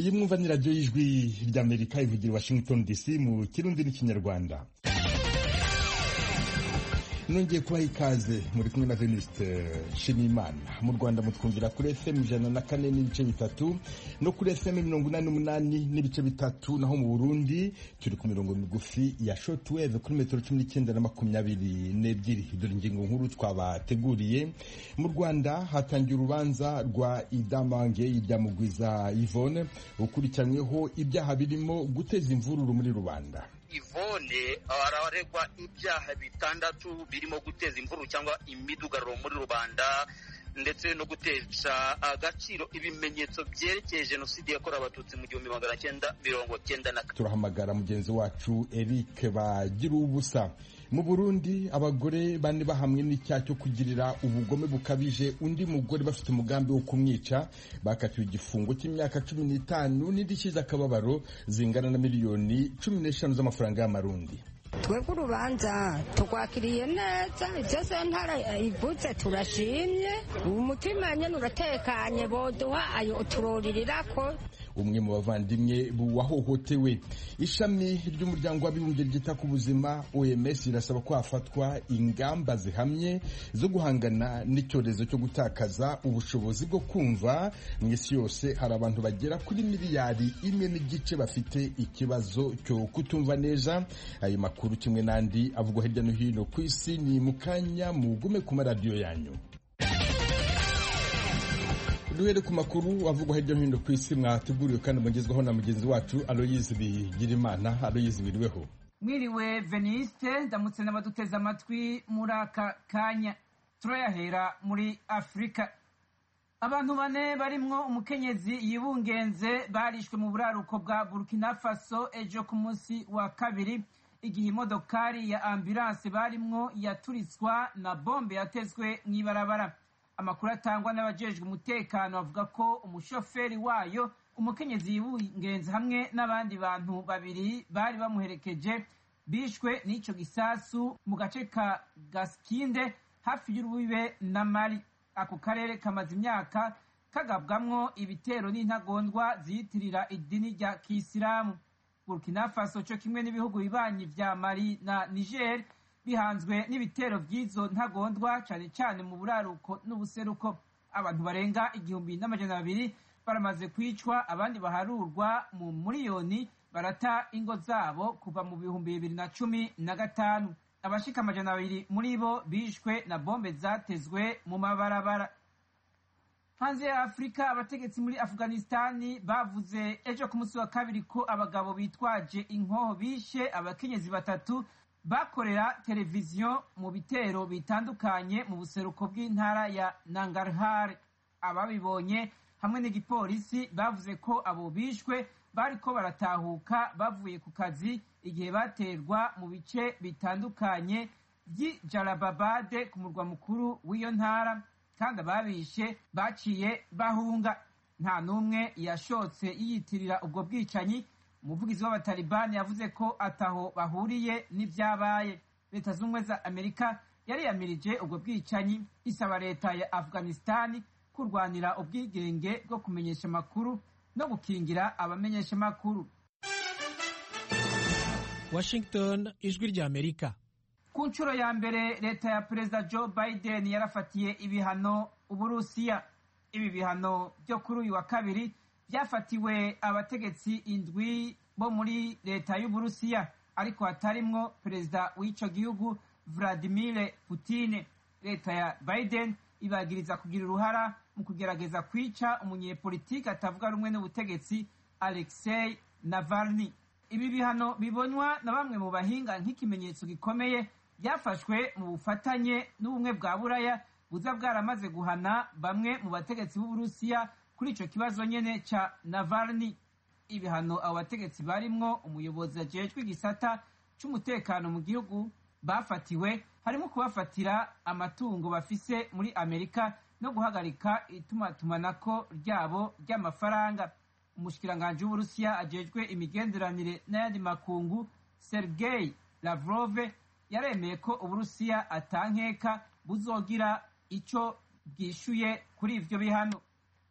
iyi mwumva ni radiyo y'ijwi ry'amerika ivugira i washington dc mu kirundi n'ikinyarwanda nongeye kubaha ikaze muri kumwe na venuste nshimiyimana mu rwanda mutwumvira kuri fm ijana na kane n'ibice bitatu no kuri fm mirongo inani n'umunani n'ibice bitatu naho mu burundi turi ku mirongo migufi ya shortwave kuri metero cumi n'icyenda na makumyabiri n'ebyiri dore ingingo nkuru twabateguriye mu rwanda hatangiye urubanza rwa idamange iryamugwiza yvonne ukurikiranyweho ibyaha birimo guteza imvururu muri rubanda Ivone araregwa ibyaha bitandatu birimo guteza imvururu cyangwa imidugararo muri rubanda ndetse no gutesha agaciro ibimenyetso byerekeye jenoside yakorewe abatutsi mu gihumbi magana cyenda mirongo cyenda na kane turahamagara mugenzi wacu eric bagira ubusa mu burundi abagore bane bahamwe n'icyaha cyo kugirira ubugome bukabije undi mugore bafite umugambi wo kumwica bakatiwe igifungo cy'imyaka cumi n'itanu n'indishyi z'akababaro zingana na miliyoni cumi n'eshanu z'amafaranga y'amarundi twebwe urubanza turwakiriye neza ibyo sentare ivuze turashimye umutima nyine uratekanye boduha ayo turorirako umwe mu bavandimwe wahohotewe ishami ry'umuryango w'abibumbye ryita ku buzima oms rirasaba ko hafatwa ingamba zihamye zo guhangana n'icyorezo cyo gutakaza ubushobozi bwo kumva mu isi yose hari abantu bagera kuri miliyari imwe n'igice bafite ikibazo cyo kutumva neza ayo makuru kimwe n'andi avugwa hirya no hino ku isi ni mu kanya mugume ku maradiyo yanyu duhere ku makuru avugwa hirya no hino ku isi mwateguriwe kandi mugezwaho na mugenzi wacu aloyizi bigirimana aloyizi biriweho mwiriwe veniste ndamutse n'abaduteze amatwi muri aka kanya turayahera muri afurika abantu bane barimwo umukenyezi yibungenze barishwe mu buraruko bwa burkina faso ejo ku munsi wa kabiri igihe imodokari ya ambulanse barimwo yaturitswa na bombe yatezwe mw'ibarabara amakuru atangwa n'abajejwe umutekano avuga ko umushoferi wayo umukenyezi yibungenze hamwe n'abandi bantu babiri bari bamuherekeje bishwe n'ico gisasu mu gace ka gaskinde hafi y'urubibe na mali ako karere kamaze imyaka kagabwamwo ibitero n'intagondwa ziyitirira idini rya kisilamu burkina faso co kimwe n'ibihugu bibanyi vya mali na niger bihanzwe n'ibitero by'izo ntagondwa cyane cyane mu buraruko n'ubuseruko abantu barenga igihumbi n'amajana abiri baramaze kwicwa abandi baharurwa mu miliyoni barata ingo zabo kuva mu bihumbi bibiri na cumi na gatanu abashika amajana abiri muri bo bishwe na bombe zatezwe mu mabarabara hanze ya afurika abategetsi muri afuganistani bavuze ejo ku munsi wa kabiri ko abagabo bitwaje inkoho bishe abakenyezi batatu bakorera televiziyo mu bitero bitandukanye mu buseruko bw'intara ya nangarhar ababibonye hamwe n'igipolisi bavuze ko abo bishwe bariko baratahuka bavuye ku kazi igihe baterwa mu bice bitandukanye by'i jarababade ku murwa mukuru w'iyo ntara kandi ababishe baciye bahunga nta n'umwe yashotse yiyitirira ubwo bwicanyi umuvugizi w'abatalibani yavuze ko ataho bahuriye n'ibyabaye leta z'ubumwe za amerika yariyamirije ubwo bwicanyi isaba leta ya afghanistani kurwanira ubwigenge bwo kumenyesha amakuru no gukingira abamenyesha amakuru washington ijwi rya amerika ku nshuro ya mbere leta ya perezida joe biden yarafatiye ibihano uburusiya ibi bihano byo kuri uyu wa kabiri byafatiwe abategetsi indwi bo muri leta y'uburusiya ariko hatarimwo perezida w'ico gihugu vladimir putine leta ya biden ibagiriza kugira uruhara mu kugerageza kwica umunyepolitiki atavuga rumwe n'ubutegetsi alexei navalny ibi bihano bibonywa na bamwe mu bahinga nk'ikimenyetso gikomeye byafashwe mu bufatanye n'ubumwe bwa buraya buza bwaramaze guhana bamwe mu bategetsi b'uburusiya kuri ico kibazo nyene ca navalny ibihano abo bategetsi barimwo umuyobozi ajejwe igisata c'umutekano mu gihugu bafatiwe harimo kubafatira amatungo bafise muri amerika no guhagarika itumatumanako ryabo ry'amafaranga umushikiranganji w'uburusiya ajejwe imigenderanire n'ayandi makungu sergei lavrove yaremeye ko uburusiya atankeka buzogira ico bwishuye kuri ivyo bihano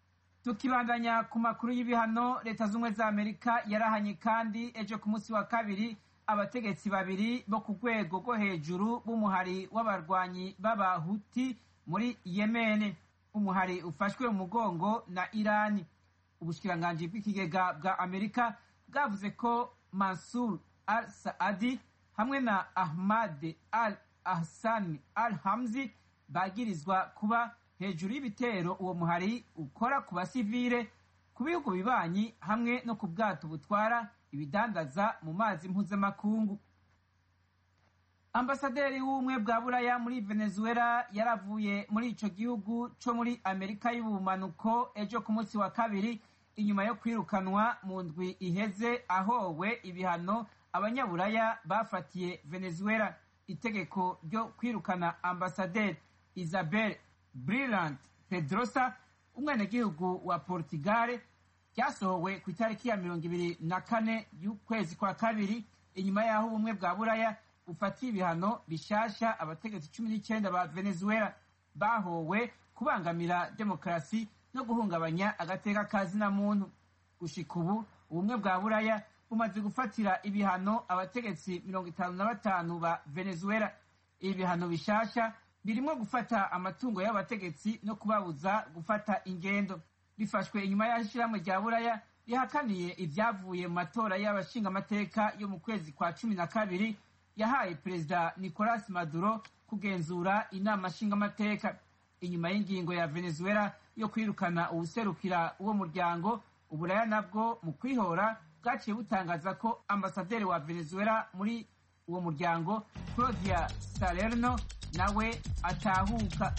tukibandanya ku makuru y'ibihano leta z'ubumwe za amerika yarahanye kandi ejo ku munsi wa kabiri abategetsi babiri bo ku rwego rwo hejuru b'umuhari w'abarwanyi b'abahuti muri yemeni umuhari ufashwe mu mugongo na irani ubushikiranganji bw'ikigega bwa amerika bwavuze ko mansur al saadi hamwe na ahmad al ahsani al hamzi bagirizwa kuba hejuru y'ibitero uwo muhari ukora ku basivile ku bihugu bibanyi hamwe no ku bwato butwara ibidandaza mu mazi mpuzamakungu ambasaderi w'ubumwe bwa buraya muri venezuela yaravuye muri ico gihugu co muri amerika y'ubumanuko ejo ku munsi wa kabiri inyuma yo kwirukanwa mu ndwi iheze ahowe ibihano abanyaburaya bafatiye venezuela itegeko ryo kwirukana ambasaderi isabel brillant pedrosa umwenegihugu wa portugal ryasohowe ku itariki ya mirongo ibiri na kane y'ukwezi kwa kabiri inyuma y'aho ubumwe bwa buraya bufatiye ibihano bishasha abategetsi cumi n'icyenda ba venezuela bahowe kubangamira demokarasi no guhungabanya agateka ka zina muntu gushika ubu ubumwe bwa buraya bumaze gufatira ibihano abategetsi mirongo itanu na batanu ba venezuela ibi bihano bishasha birimo gufata amatungo y'abategetsi no kubabuza gufata ingendo bifashwe inyuma y'aho ishyirahamwe rya buraya rihakaniye ibyavuye mu matora y'abashingamateka yo mu kwezi kwa cumi na kabiri yahaye perezida nicolas maduro kugenzura inama nshingamateka inyuma y'ingingo ya venezuela yo kwirukana uwuserukira uwo muryango uburaya nabwo mu kwihora bwaciye butangaza ko ambasaderi wa venezuela muri uwo muryango claudia salerno nawe atahuka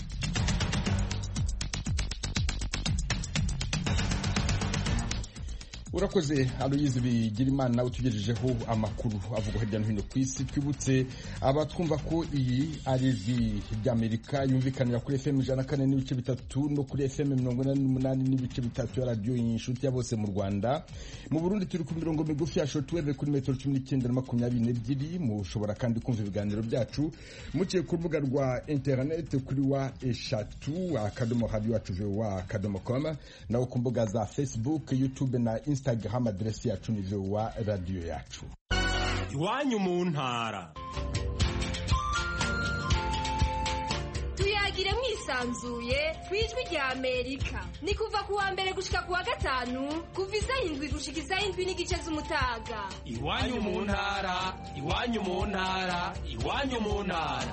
urakoze aloyizi bigira imana utugejejeho amakuru avuga hirya no hino ku isi twibutse abatwumva ko iyi ari ijwi ry'amerika yumvikanira kuri fm ijana na kane n'ibice bitatu no kuri fm mirongo inani n'umunani n'ibice bitatu ya radiyo inshuti ya bose mu rwanda mu burundi turi ku mirongo migufi ya shotweve kuri metero cumi n'icyenda na makumyabiri n'ebyiri mushobora kandi kumva ibiganiro byacu muciye ku rubuga rwa interineti kuri wa eshatu akadomo radiyo wacu vowa akadomo koma naho ku mbuga za facebook youtube na instagram instagram aderesi yacu ni vowa radiyo yacu iwanyu mu ntara tuyagire mwisanzuye ku ijwi rya amerika ni kuva ku wa mbere gushika ku wa gatanu kuva isaha indwi gushika isaha indwi n'igice z'umutaga iwanyu mu ntara iwanyu mu ntara iwanyu mu ntara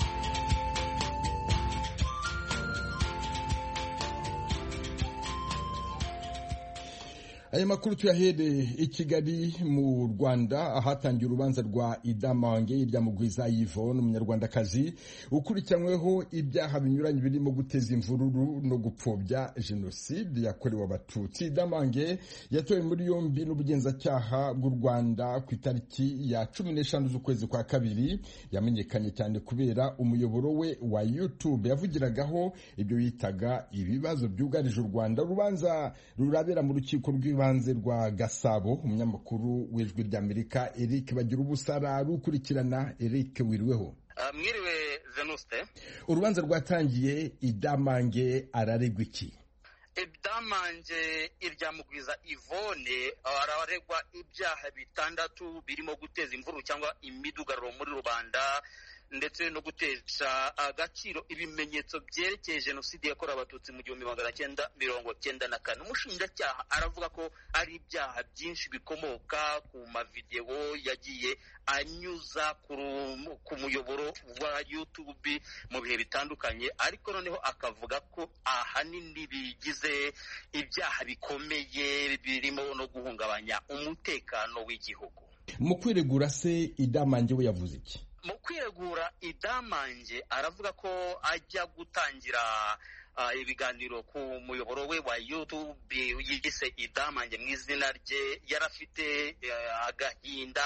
aya makuru tuyahere i kigali mu rwanda ahatangiye urubanza rwa idamange iryamugwiza yvonne umunyarwandakazi ukurikiranyweho ibyaha binyuranye birimo guteza imvururu no gupfobya jenoside yakorewe abatutsi idamange yatowe muri yombi n'ubugenzacyaha bw'u rwanda ku itariki ya cumi n'eshanu z'ukwezi kwa kabiri yamenyekanye cyane kubera umuyoboro we wa youtube yavugiragaho ibyo yitaga ibibazo byugarije u rwanda urubanza rurabera mu rukiko rw'ibanze rw'ibanze rwa gasabo umunyamakuru w'ijwi ry'amerika eric bagira ubusara rukurikirana eric wiriweho mwiriwe venuste urubanza rwatangiye idamange araregwa iki idamange iryamugwiza ivone araregwa ibyaha bitandatu birimo guteza imvururu cyangwa imidugararo muri rubanda ndetse no gutesha agaciro ibimenyetso byerekeye jenoside yakorewe abatutsi mu gihumbi magana cyenda mirongo cyenda na kane umushinjacyaha aravuga ko ari ibyaha byinshi bikomoka ku mavidewo yagiye anyuza ku muyoboro wa youtube mu bihe bitandukanye ariko noneho akavuga ko ahanini bigize ibyaha bikomeye birimo no guhungabanya umutekano w'igihugu mu kwiregura se idamange we yavuze iki mu kwiregura idamange aravuga ko ajya gutangira ibiganiro ku muyoboro we wa youtube yise idamange mu izina rye yari afite agahinda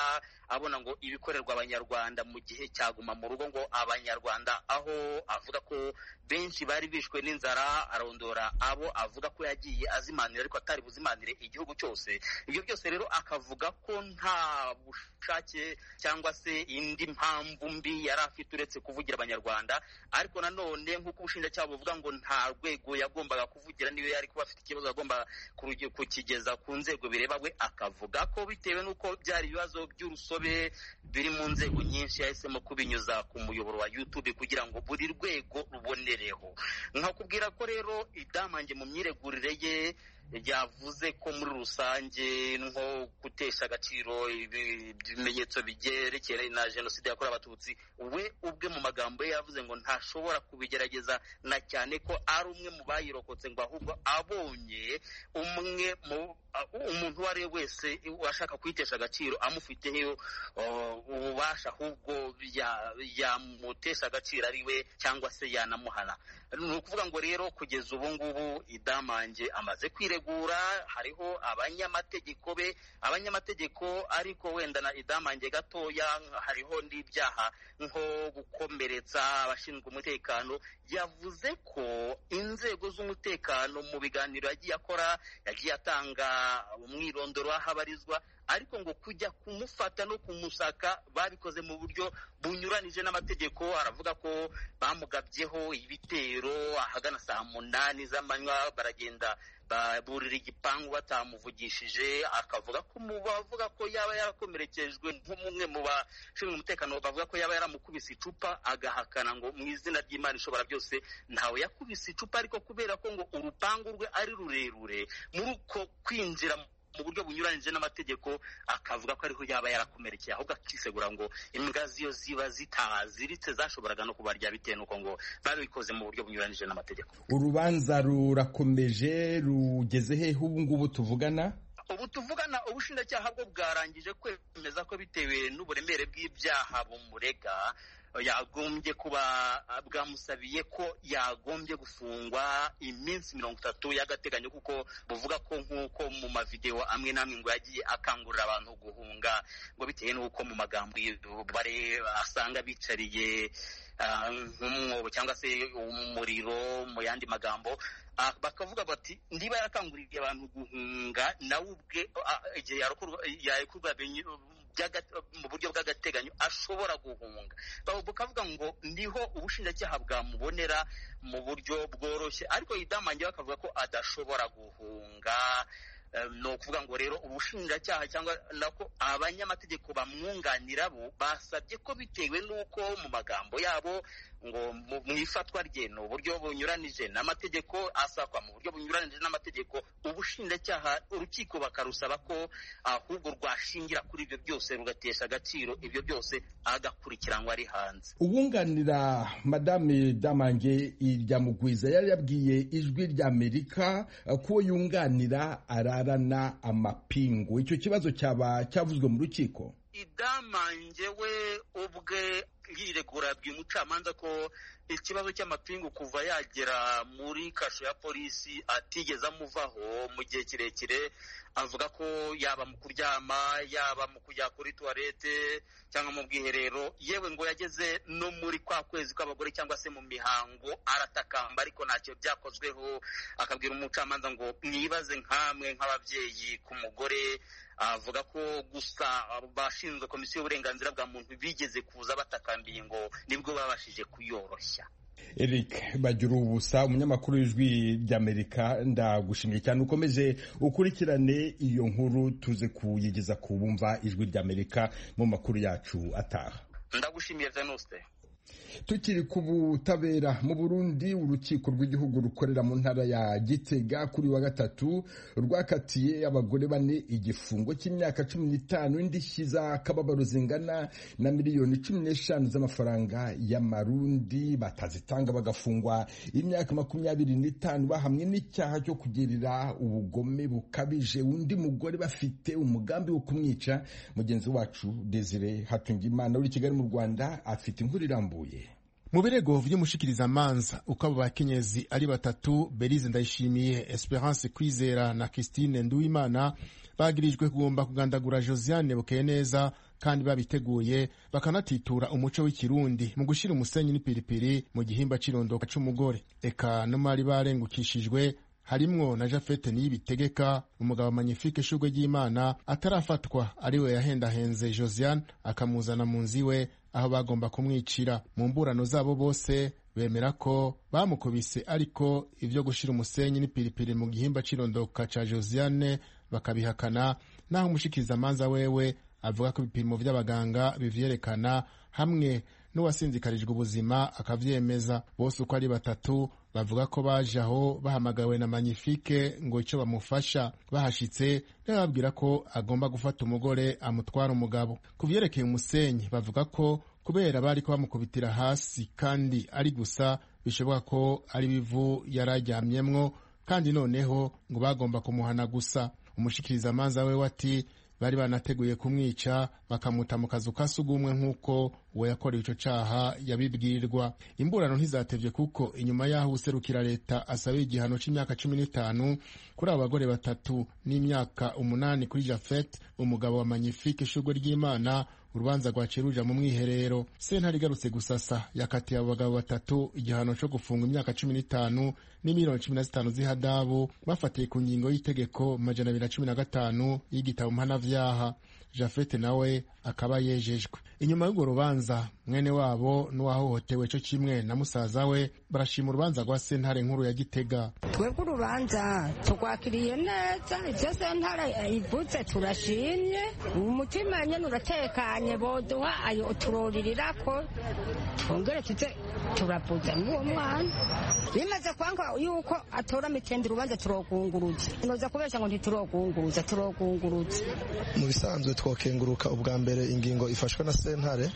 abona ngo ibikorerwa abanyarwanda mu gihe cyaguma mu rugo ngo abanyarwanda aho avuga ko benshi bari bishwe n'inzara arondora abo avuga ko yagiye azimanira ariko atari buzimanire igihugu cyose ibyo byose rero akavuga ko nta bushake cyangwa se indi mpamvu mbi yari afite uretse kuvugira abanyarwanda ariko nanone nk'uko ubushinjacyaha buvuga ngo nta rwego yagombaga kuvugira niyo yari kuba afite ikibazo agomba kukigeza ku nzego bireba we akavuga ko bitewe n'uko byari ibibazo by'urusobe biri mu nzego nyinshi yahisemo kubinyuza ku muyoboro wa YouTube kugira ngo buri rwego rubonereho nkakubwira ko rero idamange mu myiregurire ye yavuze ko muri rusange nko gutesha agaciro ibimenyetso byerekeye na jenoside yakorewe abatutsi we ubwe mu magambo ye yavuze ngo ntashobora kubigerageza na cyane ko ari umwe mu bayirokotse ngo ahubwo abonye umwe mu umuntu uwo ari we wese washaka kuyitesha agaciro amufiteho ububasha ahubwo yamutesha agaciro ari we cyangwa se yanamuhana ni ukuvuga ngo rero kugeza ubu ngubu idamange amaze kwiregura hariho abanyamategeko be abanyamategeko ariko wenda na idamange gatoya hariho n'ibyaha nko gukomeretsa abashinzwe umutekano yavuze ko inzego z'umutekano mu biganiro yagiye akora yagiye atanga umwirondoro w'aho abarizwa ariko ngo kujya kumufata no kumusaka babikoze mu buryo bunyuranije n'amategeko aravuga ko bamugabyeho ibitero ahagana saa munani z'amanywa baragenda baburira igipangu batamuvugishije akavuga ko mu bavuga ko yaba yarakomerekejwe nk'umwe mu bashinzwe umutekano bavuga ko yaba yaramukubise icupa agahakana ngo mu izina ry'imana ishobora byose ntawe yakubise icupa ariko kubera ko ngo urupangu rwe ari rurerure muri uko kwinjira mu buryo bunyuranije n'amategeko akavuga ko ariho yaba yarakomerekeye ahubwo akisegura ngo imbwa ziyo ziba zitaziritse zashoboraga no kubarya bitewe n'uko ngo babikoze mu buryo bunyuranije n'amategeko urubanza rurakomeje rugeze hehe ubu ngubu tuvugana ubu tuvugana ubushinjacyaha bwo bwarangije kwemeza ko bitewe n'uburemere bw'ibyaha bumurega yagombye kuba bwamusabiye ko yagombye gufungwa iminsi mirongo itatu y'agateganyo kuko buvuga ko nk'uko mu mavidewo amwe n'amwe ngo yagiye akangurira abantu guhunga ngo bitewe n'uko mu magambo bare asanga bicariye nk'umwobo cyangwa se umuriro mu yandi magambo bakavuga bati niba yarakanguriye abantu guhunga nawe ubwe igihe yarekurwa mu buryo bw'agateganyo ashobora guhunga bukavuga ngo niho ubushinjacyaha bwamubonera mu buryo bworoshye ariko idamange bakavuga ko adashobora guhunga ni ukuvuga ngo rero ubushinjacyaha cyangwa nako abanyamategeko bamwunganira bo basabye ko bitewe n'uko mu magambo yabo ngo mu ifatwa rye ni uburyo bunyuranije n'amategeko asakwa mu buryo bunyuranije n'amategeko ubushinjacyaha urukiko bakarusaba ko ahubwo rwashingira kuri ibyo byose rugatesha agaciro ibyo byose agakurikiranwa ari hanze uwunganira madame damange iryamugwiza yari yabwiye ijwi ry'amerika ko yunganira ararana amapingu icyo kibazo cyaba cyavuzwe mu rukiko idamange we ubwe yiregura yabwiye umucamanza ko ikibazo cy'amapingu kuva yagera muri kasho ya polisi atigeze amuvaho mu gihe kirekire avuga ko yaba mu kuryama yaba mu kujya kuri tuwarete cyangwa mu bwiherero yewe ngo yageze no muri kwa kwezi kw'abagore cyangwa se mu mihango aratakamba ariko ntacyo byakozweho akabwira umucamanza ngo mwibaze nk'amwe nk'ababyeyi ku mugore avuga ko gusa abashinzwe komisiyo y'uburenganzira bwa muntu bigeze kuza batakambiye ngo nibwo babashije kuyoroshya Eric bagira ubusa umunyamakuru w'ijwi ry'Amerika ndagushimiye cyane ukomeze ukurikirane iyo nkuru tuze kuyigeza ku bumva ijwi ry'Amerika mu makuru yacu ataha ndagushimiye Venuste tukiri ku butabera mu burundi urukiko rw'igihugu rukorera mu ntara ya gitega kuri wa gatatu rwakatiye abagore bane igifungo cy'imyaka cumi n'itanu indishyi z'akababaro zingana na miliyoni cumi n'eshanu z'amafaranga y'amarundi batazitanga bagafungwa imyaka makumyabiri n'itanu bahamwe n'icyaha cyo kugirira ubugome bukabije undi mugore bafite umugambi wo kumwica mugenzi wacu desire hatungimana uri kigali mu rwanda afite inkuru irambuye mu birego vy'umushikirizamanza uko abo bakenyezi ari batatu berize ndayishimiye esperance kwizera na christine nduwimana bagirijwe kugomba kugandagura josiane bukeye neza kandi babiteguye bakanatitura umuco w'ikirundi mu gushyira umusenyi n'ipiripiri mu gihimba cy'irondoka c'umugore eka no mari barengukishijwe harimwo na jafete niyibitegeka umugabo magnifique ishurwe ry'imana atarafatwa ariwe yahendahenze josiane akamuzana mu nzu iwe aho bagomba kumwicira mu mburano zabo bose bemera ko bamukubise ariko ivyo gushira umusenyi n'ipiripiri mu gihimba c'irondoka ca josiane bakabihakana naho umushikirizamanza wewe avuga ko ibipimo vy'abaganga bivyerekana hamwe n'uwasinzikarijwe ubuzima akavyemeza bose uko ari batatu bavuga ko baje aho bahamagawe na magnifique ngo icyo bamufasha bahashitse bababwira ko agomba gufata umugore amutwara umugabo ku vyerekeye umusenyi bavuga ko kubera bari ko bamukubitira hasi kandi ari gusa bishoboka ko ari bivu yari aryamyemwo kandi noneho ngo bagomba kumuhana gusa umushikirizamanza we ati bari banateguye kumwica bakamuta mu kazu ka sugumwe nk'uko uwo yakorewe ico caha yabibwirwa imburano ntizatevye kuko inyuma y'aho userukira leta asabye igihano c'imyaka cumi n'itanu kuri abo bagore batatu n'imyaka umunani kuri jafet umugabo wa magnifique ishurwe ry'imana urubanza rwaciye ruja mu mwiherero sentare igarutse gusasa yakatiye abo bagabo batatu igihano co gufunga imyaka cumi n'itanu n'imiliyoni cumi na zitanu z'ihadabu bafatiye ku ngingo y'itegeko majana abiri na cumi na gatanu y'igitabo mpanavyaha jafete nawe akaba yejejwe inyuma y'urwo rubanza mwene wabo n'uwahohotewe co kimwe na musaza we barashima urubanza rwa sentare nkuru ya gitega twebwe urubanza turwakiriye neza ibyo sentare ivuze turashimye umutima nyene uratekanye boduha ayo turoririra ko twongere tuze turavuza n'uwo mwana bimaze kwanga yuko atora mitende urubanza turogunguruza noza kubesha ngo ntiturogunguruza turogunguruza mu bisanzwe twokenguruka ubwa mbere ingingo ifashwe na sentare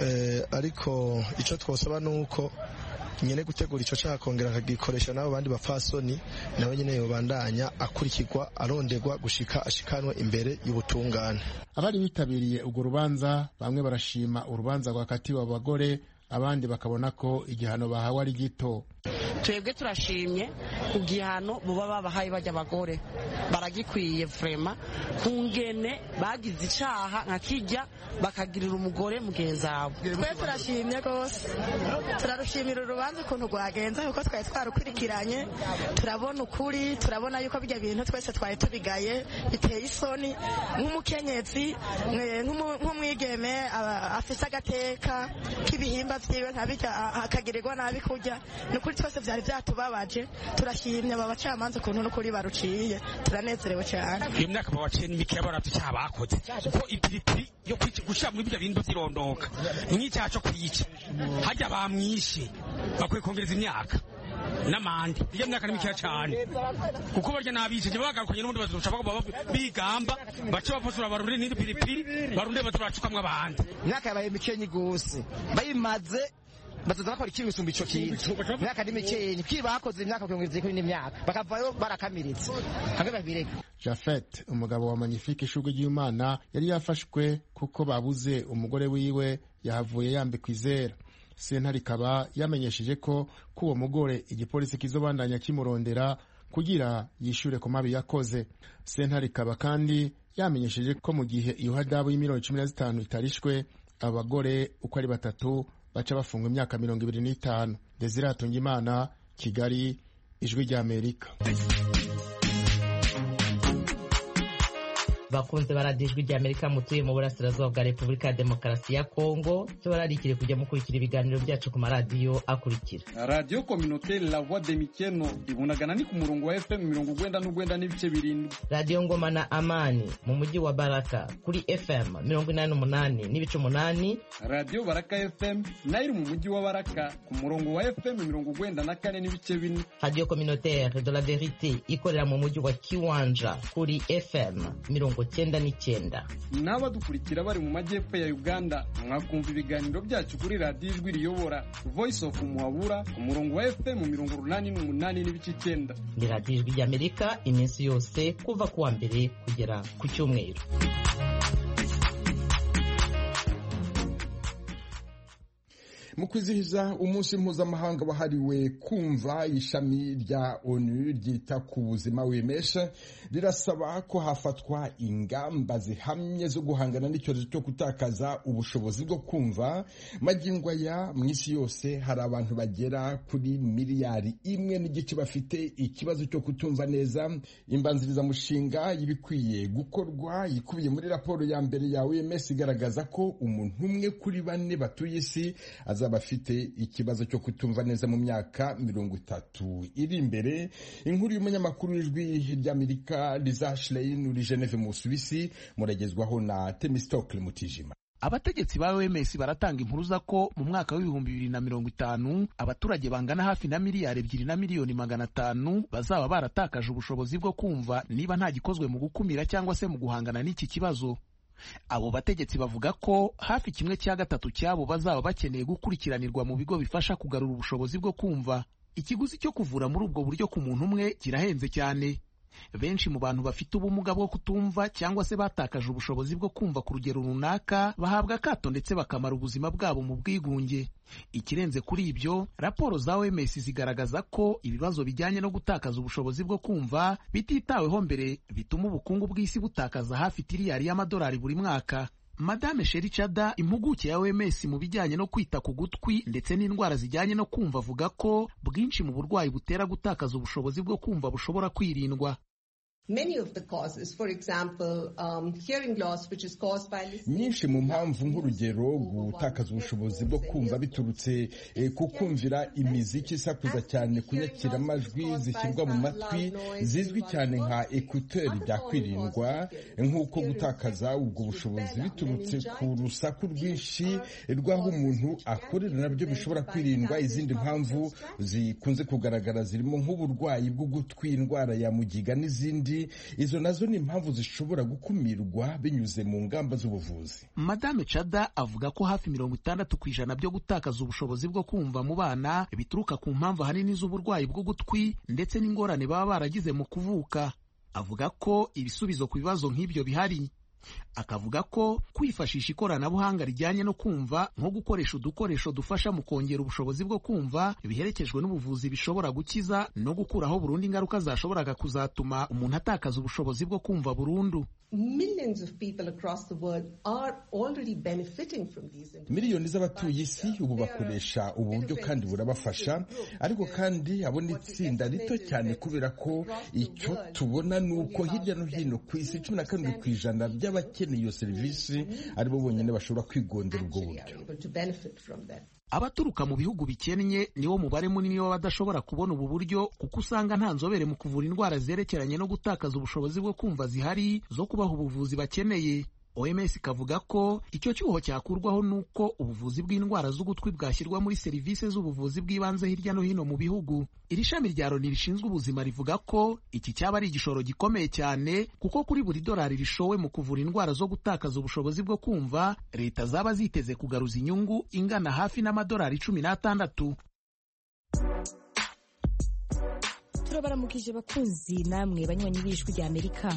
ariko icyo twosaba ni uko nyine gutegura icyo cyaha akongera akagikoresha n'abo bandi bapfasoni nawe nyine yobandanya akurikirwa aronderwa gushika ashikanwe imbere y'ubutungane abari bitabiriye urwo rubanza bamwe barashima urubanza rwakatiwe abo bagore abandi bakabona ko igihano bahawe ari gito twebwe turashimye ku gihano buba babahaye bajya abagore baragikwiye vrema ku ngene bagize icaha nka kijya bakagirira umugore mugenzi wabo twe turashimye rwose turarushimira urubanza ukuntu rwagenze kuko twari twarukurikiranye turabona ukuri turabona yuko bijya bintu twese twari tubigaye biteye isoni nk'umukenyezi nk'umwigeme afise agateka k'ibihimba vyiwe nkabijya akagirirwa nabi kurya ni ukuri twese vyari vyatubabaje turashimye aba bacamanza ukuntu n'ukuri baruciye turanezerewe cyane iyo myaka babaciye n'imikeya baratu icyaha bakoze kuko ipiripiri yo gushira muri bya bintu vyirondoka ni nk'icyaha co kuyica harya bamwishe bakwiye kongereza imyaka n'amande iyo myaka ni mikeya cyane kuko barya n'abice je bagarukanye n'ubundi bazoca bagomba bigamba bace bapfusura barunde n'indi piripiri barunde bazuracukamwo abandi imyaka yabaye mikenyi gose bayimaze bazoza bakora ikintu gisumba ico kintu imyaka ni mikenyi kiri bakoze imyaka mirongo ibiri n'indi myaka bakavayo barakamiritse hamwe babireka jafet umugabo wa magnifique ishurwe ry'imana yari yafashwe kuko babuze umugore wiwe yahavuye yambikwa izera sentare ikaba yamenyesheje ko ko uwo mugore igipolisi kizobandanya kimurondera kugira yishure ku mabi yakoze sentare ikaba kandi yamenyesheje ko mu gihe iyo hadabu y'imiliyoni cumi na zitanu itarishwe abagore uko ari batatu baca bafunga imyaka mirongo ibiri n'itanu desire hatungimana kigali ijwi ry'amerika bakunze baradiyo ijwi ry'amerika mutuye mu burasirazuba bwa repubulika ya demokarasi ya kongo cyo bararikire kujya mukurikira ibiganiro byacu ku maradiyo akurikira radiyo kominoteri la voix de mikeno ibunagana ni ku murongo wa fm mirongo ugwenda n'ugwenda n'ibice birindwi radiyo ngoma na amani mu mujyi wa baraka kuri fm mirongo inani n'umunani n'ibice umunani radiyo baraka fm nayo iri mu mujyi wa baraka ku murongo wa fm mirongo ugwenda na kane n'ibice bine radiyo kominoteri de la verite ikorera mu mujyi wa kiwanja kuri fm mirongo cyenda n'icyenda n'abadukurikira bari mu majyepfo ya uganda mwakumva ibiganiro byacu kuri radiyo ijwi riyobora voice of muhabura ku murongo wa fm mirongo urunani n'umunani n'ibice icyenda ni radiyo ijwi ry'amerika iminsi yose kuva ku wa mbere kugera ku cyumweru mu kwizihiza umunsi mpuzamahanga wahariwe kumva ishami rya onu ryita ku buzima wemesha rirasaba ko hafatwa ingamba zihamye zo guhangana n'icyorezo cyo gutakaza ubushobozi bwo kumva magingo aya mu isi yose hari abantu bagera kuri miliyari imwe n'igice bafite ikibazo cyo kutumva neza imbanzirizamushinga y'ibikwiye gukorwa ikubiye muri raporo ya mbere ya OMS igaragaza ko umuntu umwe kuri bane batuye isi azaba afite ikibazo cyo kutumva neza mu myaka mirongo itatu iri imbere inkuru y'umunyamakuru w'ijwi ry'amerika liza shlein uri geneve mu busuwisi muragezwaho na temistokle mutijima abategetsi ba OMS baratanga impuruza ko mu mwaka w'ibihumbi bibiri na mirongo itanu abaturage bangana hafi na miliyari ebyiri na miliyoni magana atanu bazaba baratakaje ubushobozi bwo kumva niba nta gikozwe mu gukumira cyangwa se mu guhangana n'iki kibazo abo bategetsi bavuga ko hafi kimwe cya gatatu cyabo bazaba bakeneye gukurikiranirwa mu bigo bifasha kugarura ubushobozi bwo kumva ikiguzi cyo kuvura muri ubwo buryo ku muntu umwe kirahenze cyane benshi mu bantu bafite ubumuga bwo kutumva cyangwa se batakaje ubushobozi bwo kumva ku rugero runaka bahabwa akato ndetse bakamara ubuzima bwabo mu bwigunge ikirenze kuri ibyo raporo za OMS zigaragaza ko ibibazo bijyanye no gutakaza ubushobozi bwo kumva bititaweho mbere bituma ubukungu bw'isi butakaza hafi tiriyari y'amadolari buri mwaka Madame Sheri Chada impuguke ya OMS mu bijyanye no kwita ku gutwi ndetse n'indwara zijyanye no kumva avuga ko bwinshi mu burwayi butera gutakaza ubushobozi bwo kumva bushobora kwirindwa nyinshi mu mpamvu nk'urugero gutakaza ubushobozi bwo kumva biturutse ku kumvira imiziki isakuza cyane kunyakira amajwi zishyirwa mu matwi zizwi cyane nka ekuteri byakwirindwa nk'uko gutakaza ubwo bushobozi biturutse ku rusaku rwinshi rw'aho umuntu akorera nabyo bishobora kwirindwa izindi mpamvu zikunze kugaragara zirimo nk'uburwayi bw'ugutwi indwara ya mugiga n'izindi izo nazo ni impamvu zishobora gukumirwa binyuze mu ngamba z'ubuvuzi madame cada avuga ko hafi mirongo itandatu ku ijana byo gutakaza ubushobozi bwo kumva mu bana bituruka ku mpamvu ahanini z'uburwayi bw'ugutwi ndetse n'ingorane baba baragize mu kuvuka avuga ko ibisubizo ku bibazo nk'ibyo bihari akavuga ko kwifashisha ikoranabuhanga rijyanye no kumva nko gukoresha udukoresho dufasha mu kongera ubushobozi bwo kumva biherekejwe n'ubuvuzi bishobora gukiza no gukuraho burundu ingaruka zashoboraga kuzatuma umuntu atakaza ubushobozi bwo kumva burundu miliyoni z'abatuye isi ubu bakoresha ubu buryo kandi burabafasha ariko kandi abo ni itsinda rito cyane kubera ko icyo tubona ni uko hirya no hino ku isi cumi na karindwi ku ijana by'abakeneye iyo serivisi aribo bonyine bashobora kwigondera ubwo buryo abaturuka mu bihugu bikennye niwo mubare munini w'abadashobora kubona ubu buryo kuko usanga nta nzobere mu kuvura indwara zerekeranye no gutakaza ubushobozi bwo kumva zihari zo kubaha ubuvuzi bakeneye OMS ikavuga ko icyo cyuho cyakurwaho nuko ubuvuzi bw'indwara z'ugutwi bwashyirwa muri serivisi z'ubuvuzi bw'ibanze hirya no hino mu bihugu iri shami rya Loni rishinzwe ubuzima rivuga ko iki cyaba ari igishoro gikomeye cyane kuko kuri buri dolari rishowe mu kuvura indwara zo gutakaza ubushobozi bwo kumva leta zaba ziteze kugaruza inyungu ingana hafi n'amadolari cumi n'atandatu turabaramukije bakunzi namwe banywanyi b'ijwi rya amerika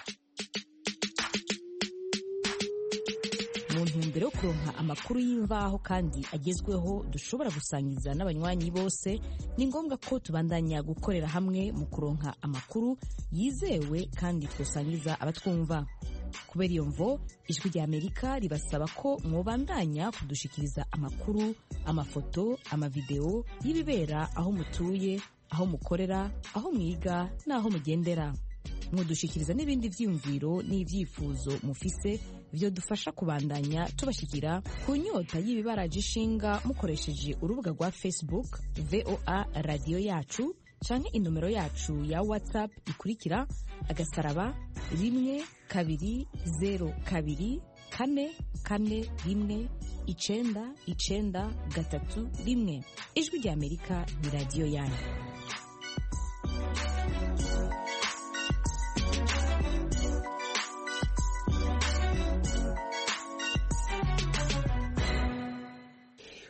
mu ntumbero yo kuronka amakuru y'imvaho kandi agezweho dushobora gusangiza n'abanywanyi bose ni ngombwa ko tubandanya gukorera hamwe mu kuronka amakuru yizewe kandi twosangiza abatwumva kubera iyo mvo ijwi rya amerika ribasaba ko mwobandanya kudushikiriza amakuru amafoto amavideo y'ibibera aho mutuye aho mukorera aho mwiga n'aho mugendera mudushikiriza n'ibindi byiyumviro n'ibyifuzo mufise byo dufasha kubandanya tubashikira ku nyota y'ibibaraje ishinga mukoresheje urubuga rwa facebook voa radiyo yacu canke inomero yacu ya whatsapp ikurikira agasaraba rimwe kabiri zero kabiri kane kane rimwe icenda icenda gatatu rimwe ijwi rya amerika ni radiyo yanyu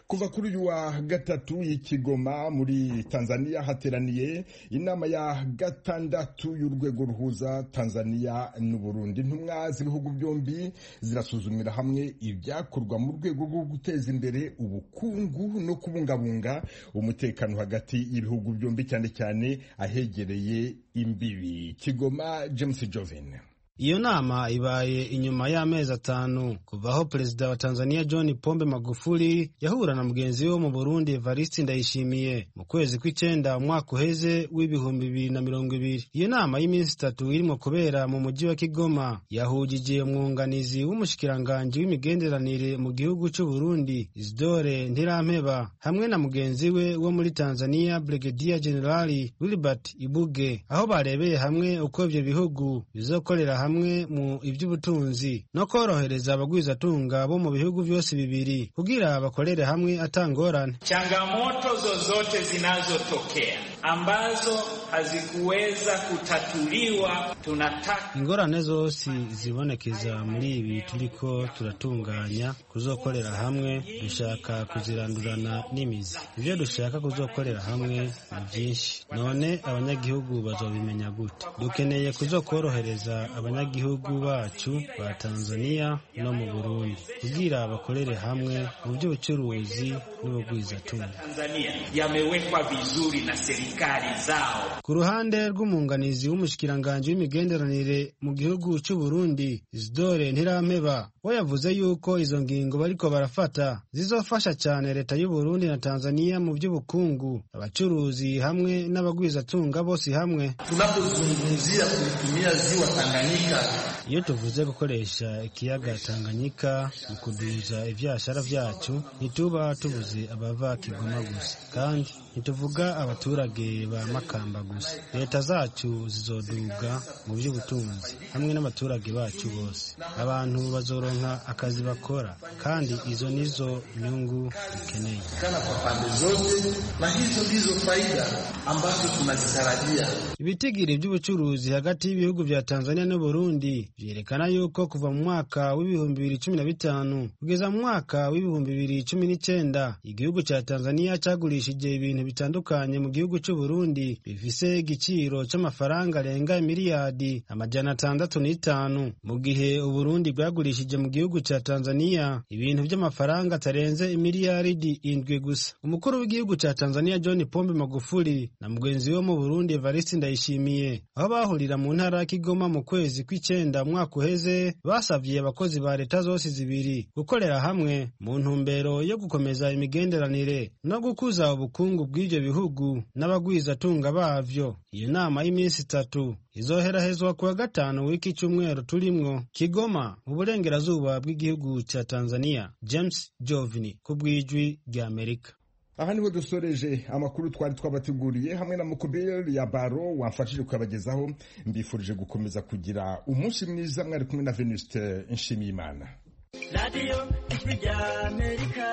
kuva kuri uyu wa gatatu y'ikigoma muri tanzania hateraniye inama ya gatandatu y'urwego ruhuza tanzania n'uburundi intumwa z'ibihugu byombi zirasuzumira hamwe ibyakorwa mu rwego rwo guteza imbere ubukungu no kubungabunga umutekano hagati y'ibihugu byombi cyane cyane ahegereye imbibi kigoma james joven iyo nama ibaye inyuma y'amezi atanu kuva aho perezida wa tanzania john pombe magufuli yahura na mugenzi we wo mu burundi evariste ndayishimiye mu kwezi kw'icyenda umwaka uheze w'ibihumbi bibiri na mirongo ibiri iyo nama y'iminsi itatu irimo kubera mu mujyi wa kigoma yahugije umwunganizi w'umushikiranganji w'imigenderanire mu gihugu cy'u burundi isidore ntirampeba hamwe na mugenzi we wo muri tanzania brigadier generali wilbert ibuge aho barebeye hamwe uko ibyo bihugu bizokorera hamwe mu iby'ubutunzi no korohereza abagwizatunga bo mu bihugu byose bibiri kugira bakorere hamwe atangorane. Changamoto zozote zinazotokea ambazo hazikuweza kutatuliwa, tunataka ingorane zose zibonekeza muri ibi turiko turatunganya kuzokorera hamwe, dushaka kuzirandurana n'imizi. Ibyo dushaka kuzokorera hamwe ni byinshi, none abanyagihugu bazobimenya gute? Dukeneye kuzokorohereza abanyagihugu bacu ba Tanzania no mu Burundi kugira bakorere hamwe mu by'ubucuruzi n'ubugwizatunga. Tanzania yamewekwa vizuri na serikali zao. Ku ruhande rw'umunganizi w'umushikiranganji w'imigenderanire mu gihugu cy'u Burundi Isidore Ntirampeba we yavuze yuko izo ngingo bariko barafata zizofasha cyane leta y'u Burundi na Tanzania mu by'ubukungu, abacuruzi hamwe n'abagwizatunga bose hamwe. Tunapozungumzia kulitumia ziwa Tanganyika iyo tuvuze gukoresha ikiyaga Tanganyika mu kuduza ivyashara vyacu ntituba tuvuze abava Kigoma gusa kandi ntituvuga abaturage ba Makamba gusa leta zacu zizoduga mu by'ubutunzi hamwe n'abaturage bacu bose abantu bazoronka akazi bakora kandi izo nizo nyungu dukeneye kana kwa pande zote na hizo ndizo faida ambazo tunazitarajia ibitigiri by'ubucuruzi hagati y'ibihugu vya Tanzania n'u Burundi vyerekana yuko kuva mu mwaka w'ibihumbi bibiri cumi na bitanu kugeza mu mwaka w'ibihumbi bibiri cumi n'icenda igihugu ca Tanzania cagurishije ibintu bitandukanye mu gihugu c'u Burundi bifise igiciro c'amafaranga arenga miliyadi amajana atandatu n'itanu mu gihe Uburundi bwagurishije mu gihugu ca Tanzania ibintu vy'amafaranga atarenze imiliyaridi indwi gusa umukuru w'igihugu ca Tanzania John Pombe Magufuli na mugenzi we mu Burundi Evariste Ndayishimiye aho bahurira mu ntara ya Kigoma mu kwezi kw'icenda umwaka uheze basavye abakozi ba leta zose zibiri gukorera hamwe mu ntumbero yo gukomeza imigenderanire no gukuza ubukungu bw'ivyo bihugu n'abagwizatunga bavyo iyo nama y'iminsi itatu izoherahezwa kuwa gatanu w'iki cyumweru turimwo Kigoma mu burengerazuba bw'igihugu ca Tanzania James Jovini ku bw'ijwi rya Amerika aha niho dusoreje amakuru twari twabateguriye hamwe na mukubiri ya baro wamfashije kuyabagezaho mbifurije gukomeza kugira umunsi mwiza mwari kumwe na venuste nshimiyimana radiyo ijwi rya amerika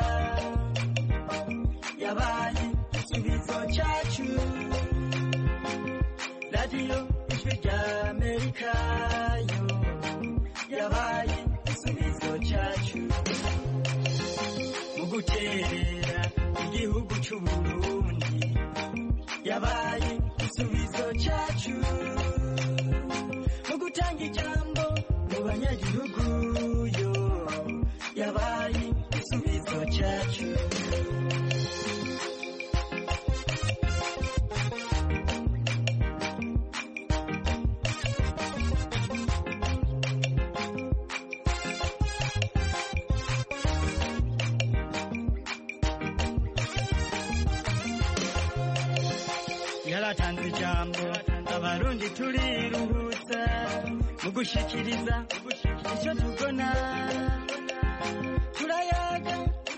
yabaye igisubizo cyacu radiyo ijwi rya amerika yo yabaye igisubizo cyacu mu guterera igihugu cy'uburundi yabaye igisubizo cyacu mu gutanga ijambo mu banyagihugu yo yabaye igisubizo cyacu yaratanze ijambo abarundi turiruhutsa mu gushikiriza icyo tubona turayaga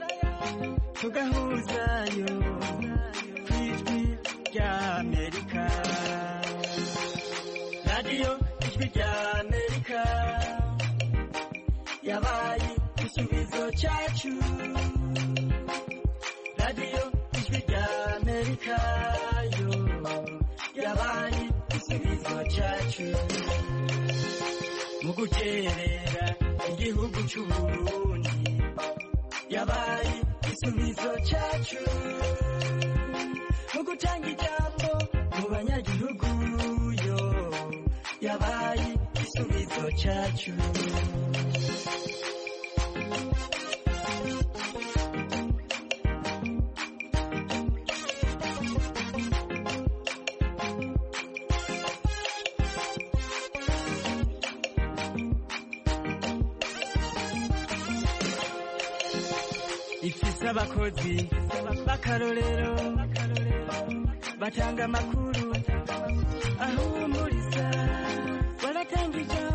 tugahuzayo ku ijwi rya amerika radiyo ijwi rya amerika yabaye igisubizo cyacu radiyo ijwi rya amerika yo yabaye igisubizo cyacu mu guterera igihugu cy'uburundi yabaye igisubizo cyacu mu gutanga ijambo mu banyagihugu yo yabaye igisubizo cyacu ifise abakozi b'akarorero batanga amakuru ahumuriza baratanga ijambo